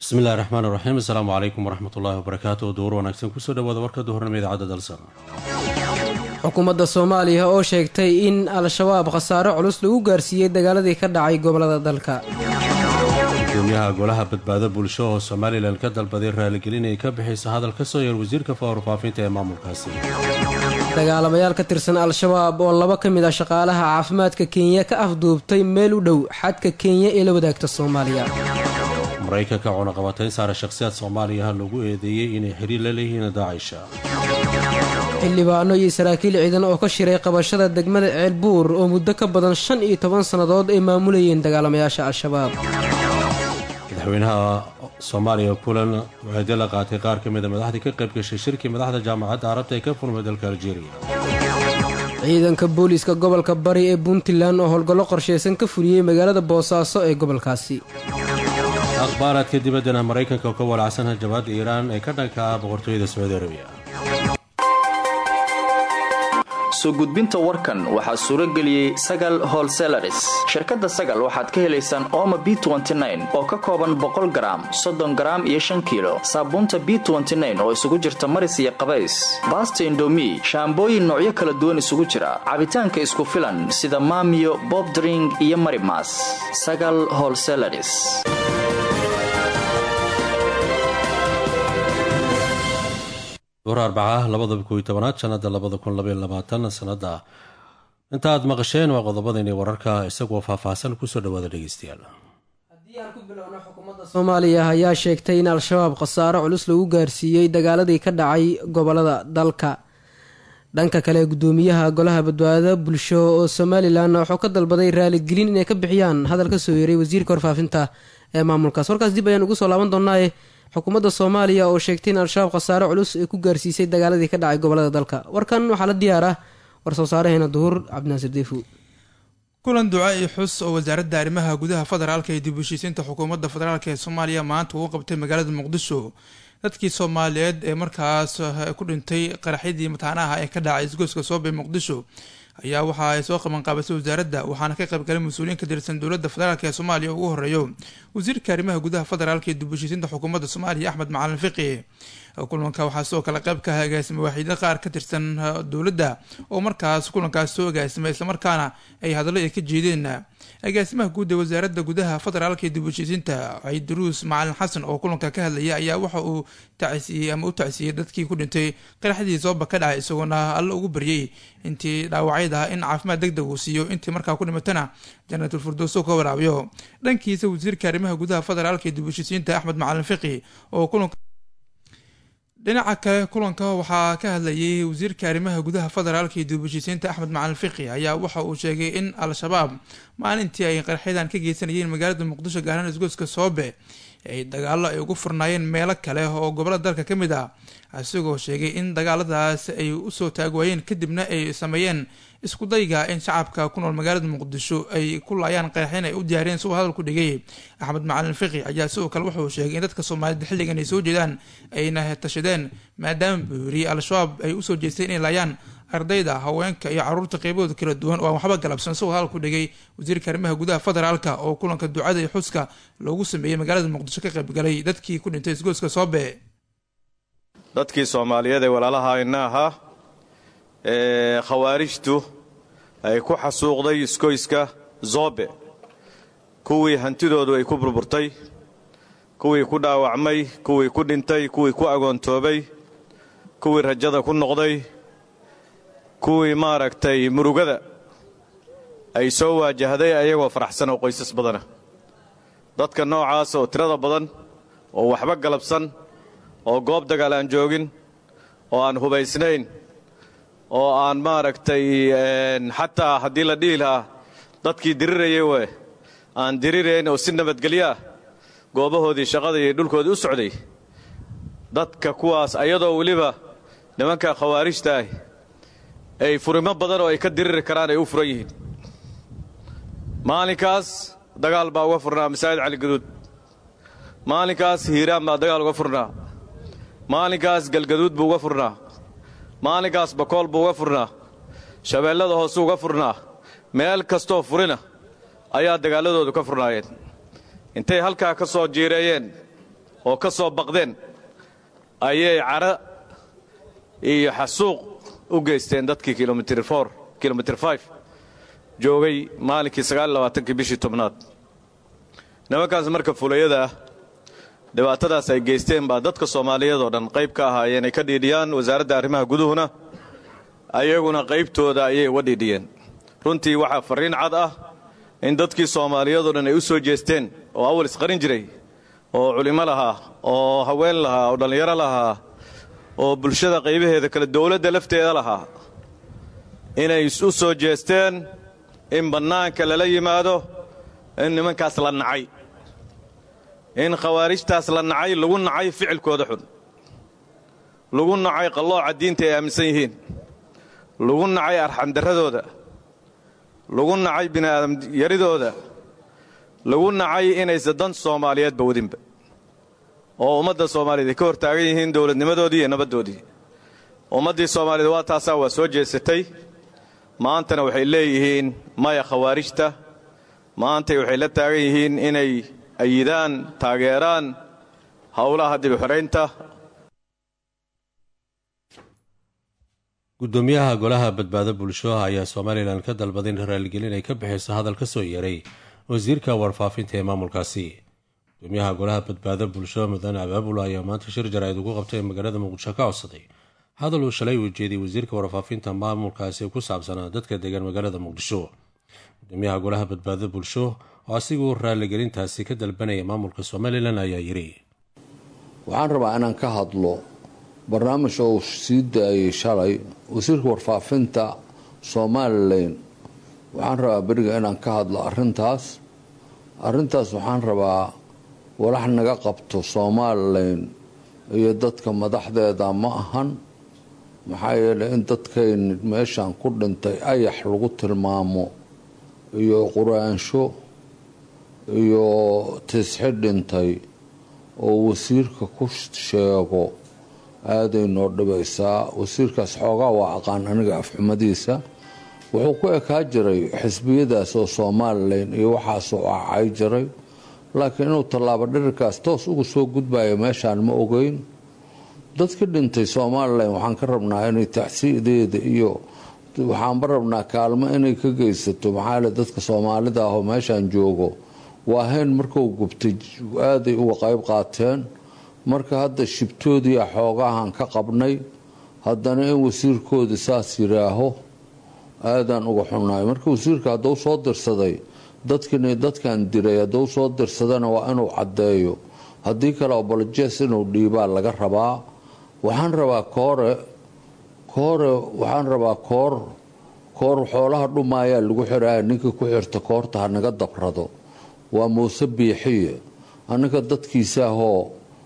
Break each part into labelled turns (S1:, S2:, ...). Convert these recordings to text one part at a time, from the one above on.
S1: bismillahi raxmaan iraxiim assalaamu calaykum waraxmatullaahi wabarakaatu duur wanaagsan kusoo dhawaada warka duhurnimo idaacadda dalsan
S2: xukuumadda soomaaliya oo sheegtay in al-shabaab khasaare culus lagu gaarsiiyey dagaaladii ka dhacay gobolada dalka
S1: gudoomiyaha golaha badbaado bulsho oo somalilan ka dalbaday raaligelin ay ka bixaysa hadal ka soo yar wasiirka fawarfaafinta ee maamulkaasi
S2: dagaalamayaal ka tirsan al-shabaab oo laba ka mid ah shaqaalaha caafimaadka kenya ka afduubtay meel u dhow xadka kenya ee la wadaagta soomaaliya
S1: maraykanka cunaqabatayn saara shakhsiyaad soomaaliyaha lagu eedeeyey inay xiriir la leeyihiin daacisha
S2: xildhibaano iyo saraakiil ciidan oo ka shiray qabashada degmada ceelbuur oo muddo ka badan shan iyo toban sannadood ay maamulayeen dagaalamayaasha al-shabaab
S1: madaxweynaha soomaaliya kulan waxeede la qaatay qaar ka mida madaxdii ka qayb gashay shirkii madaxda jaamacadda carabta ee ka furmay dalka aljeeriya
S2: ciidanka booliiska gobolka bari ee puntland oo howlgallo qorshaysan ka fuliyey magaalada boosaaso ee gobolkaasi
S1: akhbaaraadka dibaddana maraykanka oo ka walacsan hajabaadda iiraan ee ka dhanka ah boqortooyada sacuudi arabiya
S3: soo gudbinta warkan waxaa suuro geliyey sagal holselaris shirkadda sagal waxaad ka helaysaan ooma b oo ka kooban boqol garaam soddon garaam iyo shan kiilo saabuunta b oo isugu jirta maris iyo qabays baasta indomi shaambooyin noocyo kala duwan isugu jira cabitaanka isku filan sida maamiyo bobdring iyo marimas sagal holselaris
S1: duur arbaca labada koiyo tobanaad sanada labada kun labaiy labaatan sanada inta aad maqasheen waa qodobadaini wararka isagoo faahfaahsan kusoo dhawaada dhegeystayaal
S2: haddii aan ku bilowno xukuumadda soomaaliya ayaa sheegtay in al-shabaab khasaaro culus lagu gaarsiiyey dagaaladii ka dhacay gobolada dalka dhanka kale gudoomiyaha golaha badbaado bulsho oo somalilan wuxuu ka dalbaday raaligelin inay ka bixiyaan hadal ka soo yeeray wasiirka warfaafinta ee maamulkaas warkaas dib ayaan ugu soo laaban doonaaye xukuumadda soomaaliya oo sheegtay in al-shabaab khasaare culus ay ku gaarsiisay dagaaladii ka dhacay gobolada dalka warkan waxaa la diyaar ah war soo saaraheena duhur cabdinaasir deefu
S4: kulan duca iyo xus oo wasaaradda arrimaha gudaha federaalka ee dib u heshiisiinta xukuumadda federaalk ee soomaaliya maanta uu qabtay magaalada muqdisho dadkii soomaaliyeed ee markaas ku dhintay qaraxyadii mataanaha ee ka dhacay isgoyska soobe muqdisho ayaa waxa ay soo qabanqaabisay wasaaradda waxaana ka qaybgalay mas-uuliyiin ka tirsan dowladda federaalk ee soomaaliya ugu horeeyo wasiirka arrimaha gudaha federaalk ee dib u heshiisiinta xukuumadda soomaaliya axmed macalin fiqi kulanka waxaa sidoo kale qayb ka ah agaasima waaxiidyo qaar ka tirsan dowladda oo markaas kulankaas soo agaasimay islamarkaana ay hadallo ay ka jeedeen agaasimaha guud ee wasaaradda gudaha federaalka ee dib u heshiisiinta ciidaruus macalin xasan oo kulanka ka hadlaya ayaa waxa uu tacsiiyey ama u tacsiiyey dadkii ku dhintay qaraxdii sooba ka dhacay isagoona alla ugu baryay intii dhaawacyad ah in caafimaad deg deg uu siiyo intii markaa ku dhimatana janaatul firdowso ka waraabiyo dhankiisa wasiirka arrimaha gudaha federaalka ee dib u heshiisiinta axmed macalin fiqi oo kulanka dhinaca kale kulanka waxaa ka hadlayay wasiirka arrimaha gudaha federaalka iyo dib u heshiisiinta axmed macalin fiqi ayaa waxa uu sheegay in al-shabaab maalintii ay qaraxyadan ka geysanayeen magaalada muqdisho gaarhaan isgoyska soobe ay dagaalo ay ugu furnaayeen meelo kale oo gobolada dalka ka mid ah isagoo sheegay in dagaaladaas ay usoo taagwaayeen kadibna ay sameeyeen iskudayga in shacabka ku nool magaalada muqdisho ay ku laayaan qaraxyan ay u diyaariyeen siuu hadal ku dhigay axmed macalin fiqi ayaa sidoo kale wuxuu sheegay in dadka soomaalida xilligan ay soo jeedaan ayna tashadeen maadaama buu yiri al-shabaab ay usoo jeesteen inay laayaan ardayda haweenka iyo caruurta qeybahooda kala duwan oo aan waxba galabsan siuu hadal ku dhigay wasiirka arrimaha gudaha federaalka oo kulanka ducada iyo xuska loogu sameeyey magaalada muqdisho ka qaybgalay dadkii ku dhintay isgoyska soobe
S5: dadkii soomaaliyeed ee walaalaha ina ahaa ee khawaarijtu ay ku xasuuqday iskoyska zoobe kuwii hantidoodu ay ku burburtay kuwii ku dhaawacmay kuwii ku dhintay kuwii ku agoontoobay kuwii rajada ku noqday kuwii maaragtay murugada ay soo waajahday ayagoo faraxsan oo qoysas badana dadka noocaas oo tirada badan oo waxba galabsan oo goob dagaal aan joogin oo aan hubaysnayn oo aan maaragtay xataa haddii la dhihi lahaa dadkii dirirayay we aan dirirayn oo si nabadgelyo ah goobahoodii shaqada iyo dhulkoodii u socday dadka kuwaas ayadoo weliba nimanka khawaarijta ah ay furimo badan oo ay ka diriri karaan ay u furan yihiin maalinkaas dagaal baa uga furnaa masaajid caligaduud maalinkaas hiiraan baa dagaal uga furnaa maalinkaas galgaduud buu uga furnaa maalinkaas bakool buu uga furnaa shabeellada hoosuu uga furnaa meel kastoo furina ayaa dagaalladoodu ka furnaayeen intay halkaa ka soo jiireeyeen oo ka soo baqdeen ayay cara iyo xasuuq u geysteen dadkii kilomitr for kilomitr five joogay maalinkii sagaallabaatankii bishii tobnaad nimankaas marka fulayada ah dhibaatadaas ay geysteen baa dadka soomaaliyeed oo dhan qayb ka ahaayeen ay ka dhiidhiyaan wasaaradda arrimaha guduhuna ayaguna qaybtooda ayay uga dhiidhiyeen runtii waxaa farriin cad ah in dadkii soomaaliyeedoo dhan ay u soo jeesteen oo awal isqarin jiray oo culimo lahaa oo haween lahaa oo dhallinyaro lahaa oo bulshada qaybaheeda kale dowladda lafteeda lahaa inay u soo jeesteen in bannaanka lala yimaado in nimankaas la nacay in khawaarijtaas la nacay lagu nacay ficilkooda xun lagu nacay qallooca diinta ay aaminsan yihiin lagu nacay arxandarradooda lagu nacay bini'aadam yaridooda lagu nacay inaysa dan soomaaliyeedba wadinba oo ummadda soomaaliyeed ay ka hortaagan yihiin dowladnimadoodii iyo nabaddoodii ummaddii soomaaliyeed waa taasaa waa soo jeesatay maantana waxay leeyihiin maya khawaarijta maantay waxay la taagan yihiin inay ayidaan taageeraan howlaha dibixoraynta
S1: gudoomiyaha golaha badbaado bulsho ayaa somalilan ka dalbaday in raaligelin ay ka bixiso hadal ka soo yeeray wasiirka warfaafinta ee maamulkaasi gudoomiyaha golaha badbaado bulsho mudane abaabul ayaa maanta shir jaraa'id ugu qabtay magaalada muqdisho ka codsaday hadal uu shalay ujeediyey wasiirka warfaafinta maamulkaasi ku saabsanaa dadka degan magaalada muqdisho gudoomiyaha golaha badbaado bulsho oo asigu raaligelintaasi ka dalbanaya maamulka somalilan ayaa yidhi
S6: waxaan rabaa inaan ka hadlo barnaamij oo sii daayay shalay wasiirka warfaafinta somalilan waxaan rabaa beriga inaan ka hadlo arintaas arintaas waxaan rabaa walax naga qabto somalilan iyo dadka madaxdeeda ma ahan maxaa yeelay in dadkayn meeshan ku dhintay ayax lagu tilmaamo iyo quraansho iyo tisxi dhintay oo wasiirka ku sheego aaday noo dhibaysaa wasiirkaas xoogaa waa aqaan aniga afxumadiisa wuxuu ku ekaa jiray xisbiyadaas oo somalilan iyo waxaasoo acay jiray laakiin inuu tallaabo dhirirkaas toos ugu soo gudbayo meeshaan ma ogeyn dadkii dhintay somalilan waxaan ka rabnaa inay tacsiideeda iyo waxaanba rabnaa kaalmo inay ka geysato maxaa dadka soomaalida ahoo meeshaan joogo waa hayn markuu gubtay aaday uga qayb qaateen marka hadda shibtoodii xoogahan ka qabnay haddana in wasiirkoodii saas yiraaho aadaan uga xunnahay marka wasiirka hadduu soo dirsaday dadkini dadkan diray hadduu soo dirsadana waa inuu caddeeyo haddii kale obolojes inuu dhiibaa laga rabaa waxaan rabaa koore koore waxaan rabaa koor koor xoolaha dhumaayaa lagu xiraya ninka ku xirta koorta hanaga dabrado waa muuse biixiye annaga dadkiisaahoo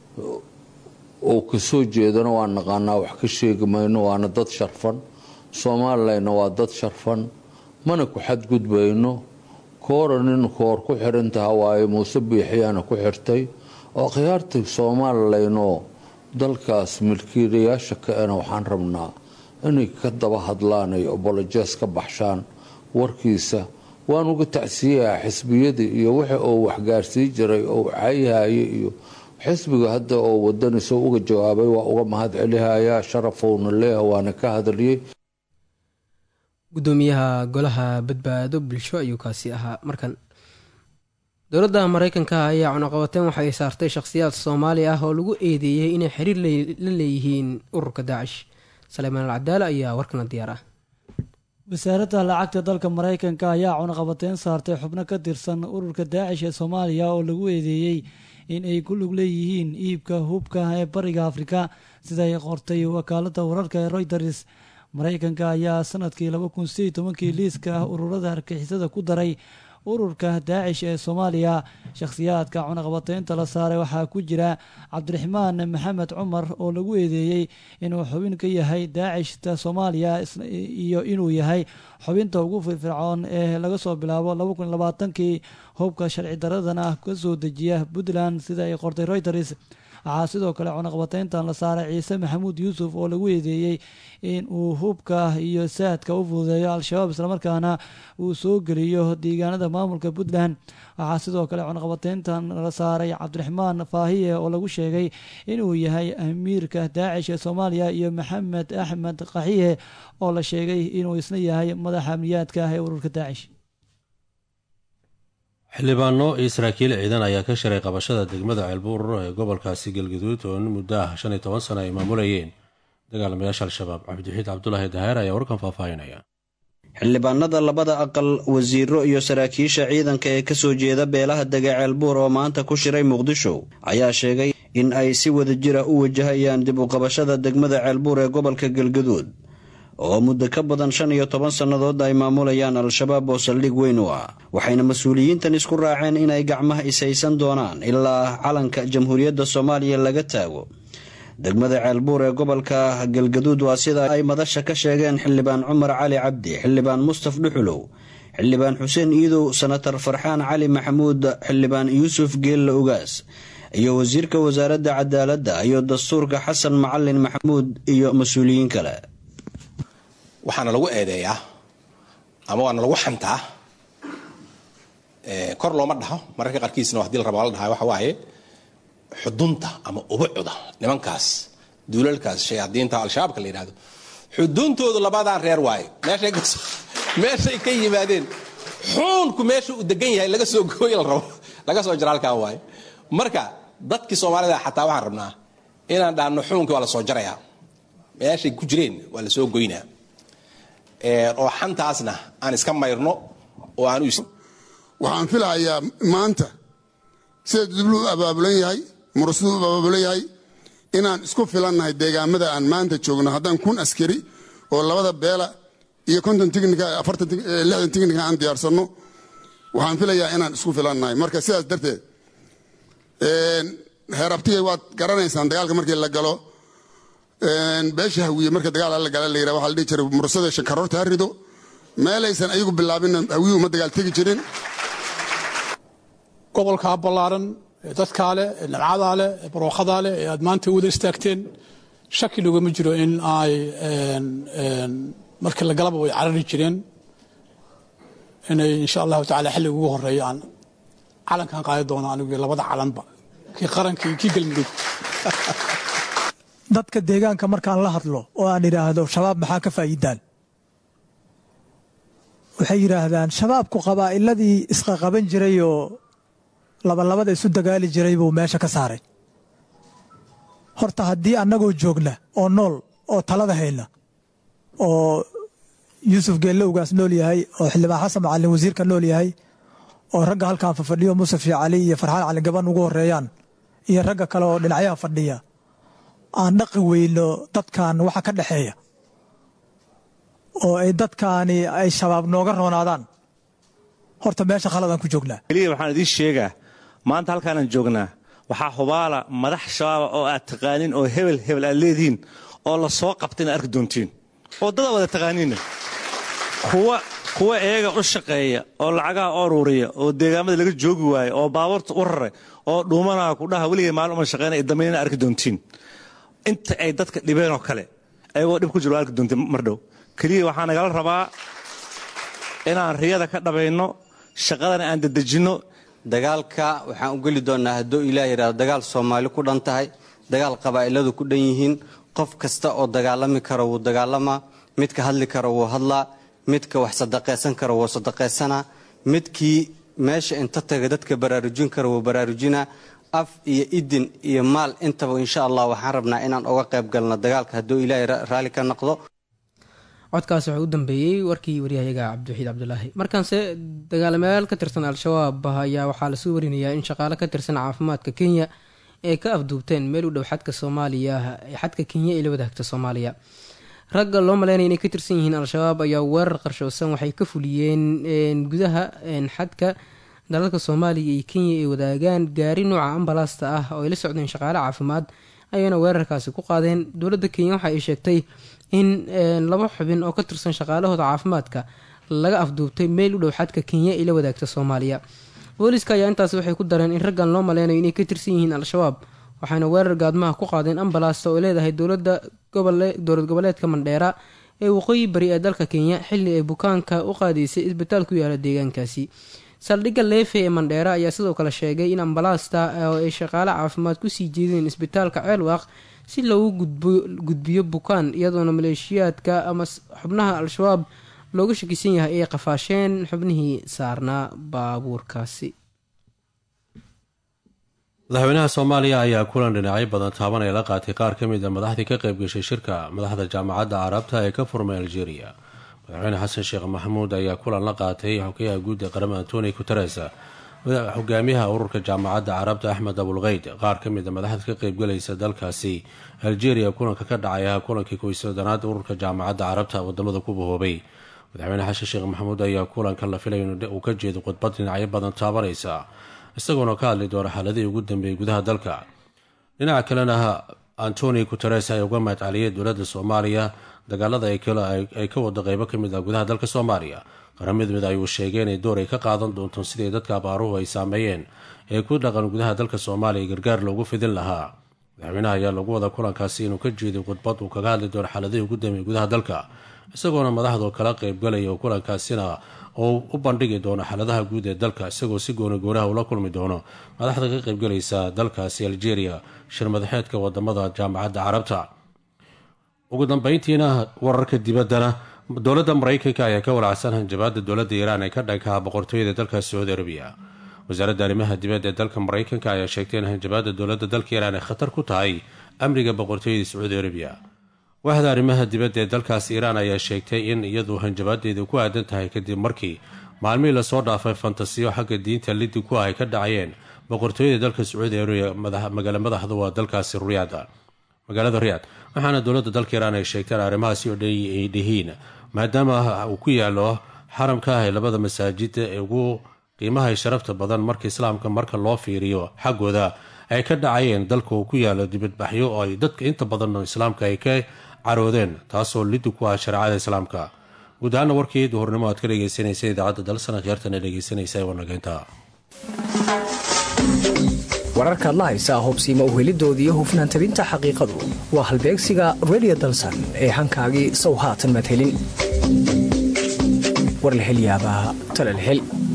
S6: uu kasoo jeedana waa naqaanaa wax ka sheegi mayno waana dad sharfan somalilanna waa dad sharfan mana ku xadgudbayno koora nin koor ku xirantaha waaye muuse biixiyaana ku xirtay oo khiyaarta somalilanoo dalkaas milkiilayaasha ka-ena waxaan rabnaa inay ka daba hadlaan ay obolojes ka baxshaan warkiisa waan uga tacsiyayaa xisbiyadii iyo wixi uu waxgaarsii jiray oo cayhaye iyo xisbiga hadda oo wadaniso uga jawaabay waa uga mahad celihayaa sharafowna leeha waana ka hadaliyey
S2: gudoomiyaha golaha badbaado bulsho ayuu kaasi ahaa markan dowladda mareykanka ayaa cunaqabateen waxay saartay shakhsiyaad soomaali ah oo lagu eedeeyey inay xiriir la leeyihiin ururka daacish saleymaan alcadaale ayaa warkana diyaar ah
S7: wasaaradda lacagta dalka mareykanka ayaa cunaqabateen saartay xubno ka tirsan ururka daacish ee soomaaliya oo lagu eedeeyey in ay ku lug leeyihiin iibka hubka ee bariga afrika siday qortay wakaalada wararka ee royters mareykanka ayaa sanadkii laba kun sideed tobankii liiska ah ururada argixisada ku daray ururka daacish ee soomaaliya shakhsiyaadka cunaqabateynta la saaray waxaa ku jira cabdiraxmaan maxamed cumar oo lagu eedeeyey inuu xubin ka yahay daacishta soomaaliya iyo inuu yahay xubinta ugu firfircoon ee laga soo bilaabo laba kun labaatankii hubka sharci daradana ka soo dejiya puntland sida ay qortay reuters waxaa sidoo kale cunaqabateyntan la saaray ciise maxamuud yuusuf oo lagu eedeeyey in uu hubka iyo saadka u fududeeyo al-shabaab islamarkaana uu soo geliyo deegaanada maamulka puntland waxaa sidoo kale cunaqabateyntan la saaray cabdiraxmaan faahiye oo lagu sheegay inuu yahay amiirka daacish ee soomaaliya iyo maxamed axmed qaxiye oo la sheegay inuu isna yahay madaxa amniyaadka ah ee ururka daacish
S1: xildhibaano iyo saraakiil ciidan ayaa ka shiray qabashada degmada ceelbuur ee gobolkaasi galgaduud oo in muddo ah shan iyo toban sano ay maamulayeen dagaalamayaasha al-shabaab cabdixiid cabdulaahi daheer ayaa warkan faahfaahinaya
S8: xildhibaanada labada aqal wasiiro iyo saraakiisha ciidanka ee kasoo jeeda beelaha dega ceelbuur oo maanta ku shiray muqdisho ayaa sheegay in ay si wada jira u wajahayaan dib u qabashada degmada ceelbuur ee gobolka galgaduud oo muddo ka badan shan iyo toban sannadood ay maamulayaan al-shabaab oo saldhig weyn u ah waxayna mas-uuliyiintan isku raaceen inay gacmaha ishaysan doonaan ilaa calanka jamhuuriyadda soomaaliya laga taago degmada ceelbuur ee gobolka galgaduud waa sida ay madasha ka sheegeen xildhibaan cumar cali cabdi xildhibaan mustaf dhuxulow xildhibaan xuseen iidow senatar farxaan cali maxamuud xildhibaan yuusuf geella ugaas iyo wasiirka wasaaradda cadaaladda iyo dastuurka xasan macalin maxamuud iyo mas-uuliyiin kale
S9: waxaana lagu eedeeyaa ama waana lagu xantaa kor looma dhaho mararka qaarkiisna hadii la raba la dhaha waxa waaye xudunta ama ubucda nimankaas duulalkaas shayaadiinta al-shabaabka la yidhahdo xuduntoodu labadaan reer waaye meeshay ka yimaadeen xuunku meesha uu degan yahay laga soo gooy la rabo laga soo jara halkan waaye marka dadkii soomaalida xataa waxaan rabnaa inaan dhaahno xuunkii waa la soo jarayaa meeshay ku jireen waa la soo goynaa oo xantaasna aan iska mayrno oo aan
S10: waxaan filahayaa maanta sida dublu u abaabulan yahay murasadu u abaabulan yahay inaan isku filannahay deegaamada aan maanta joogno haddaan kun askari oo labada beela iyo konton tignika afartan lixdan tignika aan diyaarsanno waxaan filayaa inaan isku filannahay marka sidaas darteed heer abtigay waad garanaysaan dagaalka markii la galo beesha hawiye marka dagaal la gala la yidhaha waxaa la dhihi jiray murasada shankaroorta ha rido meelaysan ayagu bilaabin hawiye uma dagaal tegi jirin
S11: gobolkaa ballaaran ee dadkaa leh ee nabcadaa leh ee barooqadaa leh ee aad maanta wada istaagteen shaki logama jiro in ay markii la galaba way carari jireen inay insha allahu tacala xilliga ugu horeeya aan calankan qaadi doono anigu labada calanba kii qaranka iyo kii galmudug
S12: dadka deegaanka markaan la hadlo oo aan idhaahdo shabaab maxaa ka faa'iidaan waxay yidhaahdaan shabaabku qabaa'iladii isqaqaban jirayoo labalabada isu dagaali jiray buu meesha ka saaray horta haddii annagoo joogna oo nool oo talada hayna oo yuusuf geellowgaas nool yahay oo xildhibaan xasan macalin wasiirka nool yahay oo ragga halkan fafadhiyo musafi cali iyo farxaan cali gaban ugu horeeyaan iyo ragga kale oo dhinacyaha fadhiya aan dhaqi weyno dadkan waxa ka dhexeeya oo ay dadkaani ay shabaab nooga roonaadaan horta meesha khaladaan ku joognaa
S13: keliya waxaan idiin sheegaa maanta halkaanaan joognaa waxaa hubaala madax shabaaba oo aad taqaanin oo hebel hebel aad leedihiin oo la soo qabta inaad arki doontiin oo dada wada taqaaniinna kuwa kuwa eega u shaqeeya oo lacagaha u aruuriya oo deegaamada laga joogi waayo oo baabuurta u raray oo dhuumanaa kudhaha weligay maalin uma shaqeynaya damayn inaad arki doontiin inta ay dadka dhibeenoo kale ayagoo dhib ku jiro waa arki doontiin mar dhow keliya waxaa nagala rabaa inaan riyada ka dhabayno shaqadana aan dedejinno
S14: dagaalka waxaan u geli doonnaa hadduu ilaah yidhahdo dagaal soomaali ku dhan tahay dagaal qabaa'iladu ku dhan yihiin qof kasta oo dagaalami karo wuu dagaalamaa midka hadli karo wuu hadlaa midka wax sadaqaysan karo wuu sadaqaysanaa midkii meesha inta taga dadka baraarujin karo wuu baraarujinaa af iyo idin iyo maal intaba insha allah waxaan rabnaa inaan uga qayb galno dagaalka hadduu ilaahay raalli ka noqdo
S2: codkaas wuxuu u dambeeyey warkii waryahayaga cabdiwaxiid cabdulaahi markaanse dagaalamayaal ka tirsan al-shabaab ayaa waxaa lasoo warinayaa in shaqaale ka tirsan caafimaadka kenya ay ka afduubteen meel u dhow xadka soomaaliya xadka kenya ee la wadaagta soomaaliya ragga loo maleynaya inay ka tirsan yihiin al-shabaab ayaa weerar qarshoosan waxay ka fuliyeen gudaha xadka dalalka soomaaliya iyo kenya ay wadaagaan gaari nooca ambalaasta ah oo ay la socdeen shaqaale caafimaad ayayna weerarkaasi ku qaadeen dowladda kenya waxa ay sheegtay in laba xubin oo ka tirsan shaqaalahooda caafimaadka laga afduubtay meel u dhow xadka kenya ee la wadaagta soomaaliya booliiska ayaa intaasi waxay ku dareen in raggan loo maleynayo inay ka tirsan yihiin al-shabaab waxayna weerar gaadmaha ku qaadeen ambalaasta oo leedahay dowlada dowlad goboleedka mandheera ee waqooyi bari ee dalka kenya xili ay bukaanka u qaadaysay isbitaal ku yaala deegaankaasi saldhigga leefe ee mandheera ayaa sidoo kale sheegay in ambalaasta oo ay shaqaale caafimaad kusii jeedeen isbitaalka ceelwaaq si loogu gudbiyo bukaan iyadoona maleeshiyaadka ama xubnaha al-shabaab looga shakisan yahay ay qafaasheen xubnihii saarnaa baabuurkaasi
S1: madaxweynaha soomaaliya ayaa kulan dhinacyo badan taabanaya la qaatay qaar ka mid a madaxdii ka qayb gashay shirka madaxda jaamacadda carabta ee ka furmay algeria madaxweyne xasan sheekh maxamuud ayaa kulan la qaatay xogayaha guud ee qaramada antoni guteres hogaamiyaha ururka jaamacadda carabta axmed abulkeyd qaar ka mid a madaxda ka qaybgalaysa dalkaasi algeria kulanka ka dhacaya kulankii koysodanaad ururka jaamacadda carabta wadamada ku bahoobay madaxweyne xasan sheekh maxamuud ayaa kulanka la filay uu ka jeedo khudbad dhinacyo badan taabanaysa isagoona ka hadli doona xaaladihii ugu dambeeyey gudaha dalka dhinaca kalena antoni guteres ayaa uga mahadceliyay dowladda soomaaliya dagaalada ay ka wado qeybo kamid ah gudaha dalka soomaaliya qaramid mid ayuu sheegay inay door ay ka qaadan doonto sidii dadka abaaruhu ay saameeyeen ee ku dhaqan gudaha dalka soomaaliya gargaar loogu fidin lahaa madaxweynaha ayaa lagu wada kulankaasi inuu ka jeeday khudbad uu kaga hadli doono xaaladihii ugu dambeeyey gudaha dalka isagoona madaxdu kala qeybgalaya oo kulankaasina oo u bandhigi doono xaaladaha guud ee dalka isagoo si gooni goonaha ula kulmi doono madaxda ka qaybgalaysa dalkaasi algeria shir madaxeedka wadamada jaamacadda carabta ugu dambeyntiina wararka dibaddana dowladda maraykanka ayaa ka walacsan hanjabaada dowladda iiraan ee ka dhankaha boqortooyada dalka sacuudi arabiya wasaaradda arrimaha dibadda ee dalka maraykanka ayaa sheegtay in hanjabaada dowladda dalka iiraan ay khatar ku tahay amniga boqortooyada sacuudi arabiya waaxda arrimaha dibadda ee dalkaas iiraan ayaa sheegtay in iyadu hanjabaadeedu ku aadan tahay kadib markii maalmihii lasoo dhaafay fantasiyo xagga diinta liddi ku ah ay ka dhacayeen boqortooyada dalka sacuudi arabiya magaalo madaxdu waa dalkaasi riyaada magaalada riyaad waxaana dowladda dalka iiraan ay sheegteen arrimahaasi oo dhan ay dhihiin maadaama uu ku yaalo xaramka ah ee labada masaajid ee ugu qiimaha sharafta badan marka islaamka marka loo fiiriyo xaggooda ay ka dhacayeen dalka uu ku yaalo dibadbaxyo oo ay dadka inta badan islaamka ay ka caroodeen taasoo liddi ku ah shareecada islaamka guud ahaana warkii duhurnimo aad ka dhegeysanaysa idaacadda dalsana khiyaartana dhegeysanaysa wanageynta
S15: wararkaad la haysaa hobsiima uhelidooda iyo hufnaan tabinta xaqiiqadu waa halbeegsiga redio dalsan ee hankaagii sow haatan madhelin war la helyaabaa talalhel